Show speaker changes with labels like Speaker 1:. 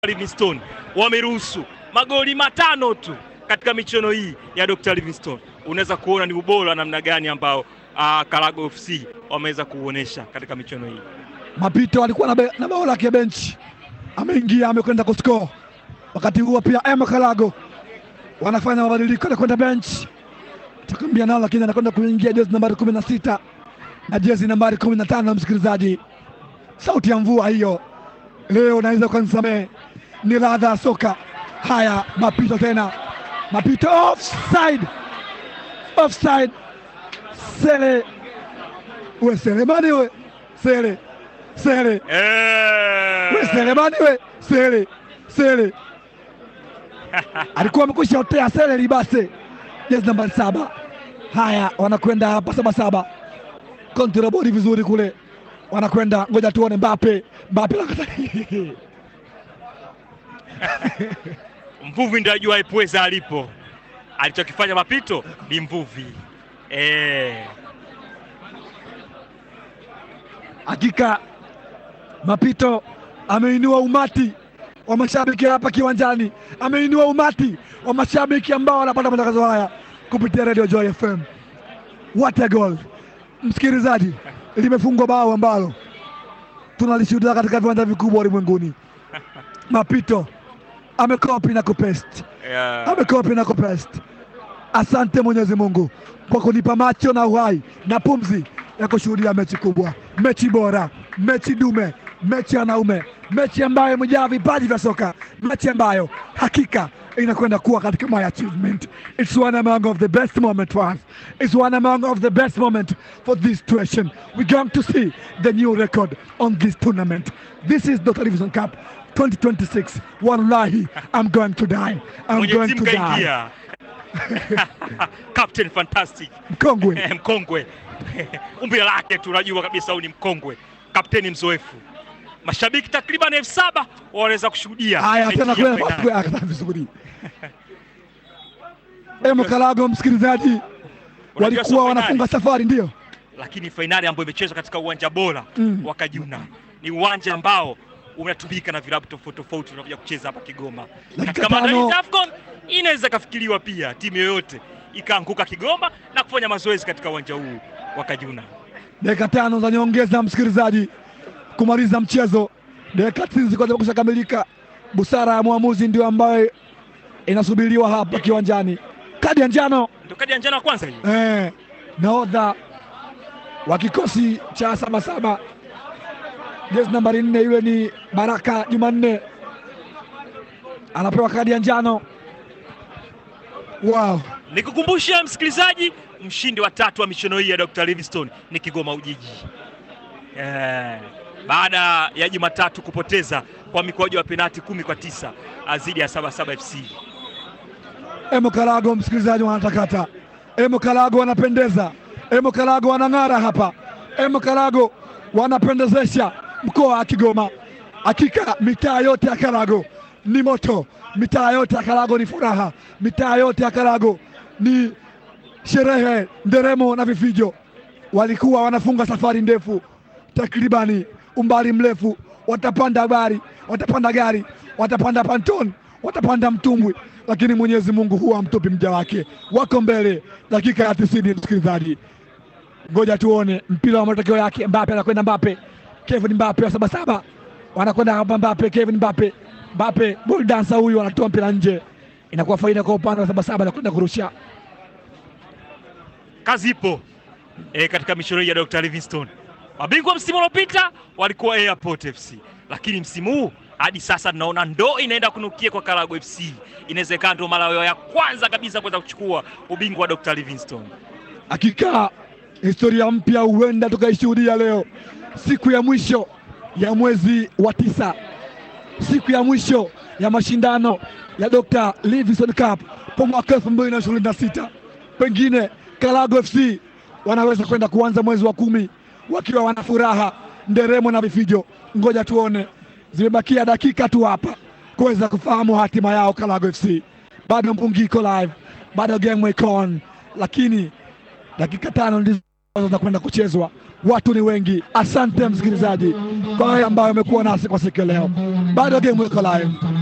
Speaker 1: Livingstone wameruhusu magoli matano tu katika michuano hii ya Dr. Livingstone. Unaweza kuona ni ubora wa namna gani ambao uh, Karago FC wameweza kuuonesha katika michuano hii.
Speaker 2: Mapito alikuwa na, be, na bao lake benchi, ameingia amekwenda kuscore. Wakati huo pia Emma Karago wanafanya mabadiliko, anakwenda benchi, atakwambia nao, lakini anakwenda kuingia jezi nambari kumi na sita na jezi nambari kumi na tano. Msikilizaji, sauti ya mvua hiyo leo naweza ukanisamehe, ni ladha ya soka. Haya, mapito tena, mapito offside, offside. Sele we Selemani we Sele Sele
Speaker 1: Eh.
Speaker 2: we Selemani we Sele Sele alikuwa amekwisha otea Sele Libase, jezi nambari saba. Haya, wanakwenda hapa saba saba, kontrabodi vizuri kule, wanakwenda ngoja tuone Mbape Mbape lakata
Speaker 1: Mvuvi ndio ajua ipweza alipo. Alichokifanya mapito ni mvuvi eh.
Speaker 2: Hakika Mapito ameinua umati wa mashabiki hapa kiwanjani, ameinua umati wa mashabiki ambao wanapata matangazo haya kupitia Radio Joy FM. What a goal! Msikilizaji, limefungwa bao ambalo tunalishuhudia katika viwanja vikubwa ulimwenguni. Mapito amekopi na kupest,
Speaker 1: Yeah.
Speaker 2: amekopi na kupest. Asante Mwenyezi Mungu kwa kunipa macho na uhai na pumzi ya kushuhudia mechi kubwa, mechi bora, mechi dume, mechi ya wanaume, mechi ambayo imejaa vipaji vya soka, mechi ambayo hakika inakwenda kuwa katika my achievement. It's one among of the best moment for us. It's one among of the best moment for this situation. We're going to see the new record on this tournament. This is the Television Cup 2026. Wallahi, I'm going to die. I'm
Speaker 1: Mwenye
Speaker 2: going
Speaker 1: timu
Speaker 2: to die.
Speaker 1: kaingia Captain Fantastic
Speaker 2: Mkongwe.
Speaker 1: mkongwe umbile lake tunajua kabisa huyu ni mkongwe, kapteni mzoefu. Mashabiki takriban elfu saba wanaweza kushuhudia
Speaker 2: Haya
Speaker 1: mechi
Speaker 2: tena
Speaker 1: ya
Speaker 2: kwenda
Speaker 1: fainali.
Speaker 2: kwa akata vizuri. Emo Kalago, msikilizaji,
Speaker 1: Unajua sio
Speaker 2: walikuwa
Speaker 1: fainali,
Speaker 2: wanafunga safari, ndio
Speaker 1: lakini fainali ambayo imechezwa katika uwanja bora
Speaker 2: Mm.
Speaker 1: wa Kajuna ni uwanja ambao unatumika na vilabu tofauti tofauti vinakuja kucheza hapa Kigoma.
Speaker 2: Dakika
Speaker 1: Katika maandalizi
Speaker 2: tano.
Speaker 1: ya AFCON inaweza kafikiriwa pia timu yoyote ikaanguka Kigoma na kufanya mazoezi katika uwanja huu wa Kajuna.
Speaker 2: dakika tano za nyongeza, msikilizaji, kumaliza mchezo. Dakika tisini zilikuwa zimekusha kamilika. Busara ya mwamuzi ndio ambayo inasubiriwa hapa kiwanjani. Kadi ya njano
Speaker 1: Ndio kadi ya njano ya kwanza hii.
Speaker 2: eh, nahodha wa kikosi cha Sabasaba jezi nambari nne, yule ni Baraka Jumanne anapewa kadi ya njano. Wow.
Speaker 1: Nikukumbusha msikilizaji, mshindi wa tatu wa michuano hii ya Dr. Livingstone ni Kigoma Ujiji. Eh, baada ya Jumatatu kupoteza kwa mikwaju wa penati kumi kwa tisa dhidi ya Sabasaba FC.
Speaker 2: Emo Kalago, msikilizaji, wanatakata. Emo Kalago wanapendeza, Emo Kalago wanang'ara hapa, Emo Kalago wanapendezesha mkoa wa Kigoma. Hakika mitaa yote ya Kalago ni moto, mitaa yote ya Kalago ni furaha, mitaa yote ya Kalago ni sherehe, nderemo na vifijo. Walikuwa wanafunga safari ndefu, takribani umbali mrefu, watapanda gari, watapanda gari, watapanda panton, watapanda mtumbwi, lakini Mwenyezi Mungu huwa amtupi mja wake. Wako mbele, dakika ya tisini. Msikilizaji, ngoja tuone mpira wa matokeo yake. Mbape anakwenda, Mbape, Kevin Mbape wa Sabasaba wanakwenda hapa, Mbape, Kevin Mbape, Mbape ball dancer huyu anatoa mpira nje, inakuwa faida kwa upande wa Sabasaba, anakwenda kurusha
Speaker 1: Kazi ipo e, katika michuano hii ya Dr. Livingstone. Mabingwa msimu uliopita walikuwa Airport FC, lakini msimu huu hadi sasa tunaona ndo inaenda kunukia kwa Karago FC. Inawezekana ndo mara yao ya kwanza kabisa kuweza kuchukua ubingwa wa Dr. Livingstone.
Speaker 2: Hakika historia mpya huenda tukaishuhudia leo, siku ya mwisho ya mwezi wa tisa, siku ya mwisho ya mashindano ya Dr. Livingstone Cup kwa mwaka elfu mbili na ishirini na sita. Pengine Karago FC wanaweza kwenda kuanza mwezi wa kumi wakiwa wana furaha, nderemo na vifijo. Ngoja tuone, zimebakia dakika tu hapa kuweza kufahamu hatima yao. Karago FC bado mbungi iko live, bado game iko on, lakini dakika tano ndizo zinakwenda kuchezwa, watu ni wengi. Asante msikilizaji kwa wale ambao wamekuwa nasi kwa siku ya leo, bado game iko live.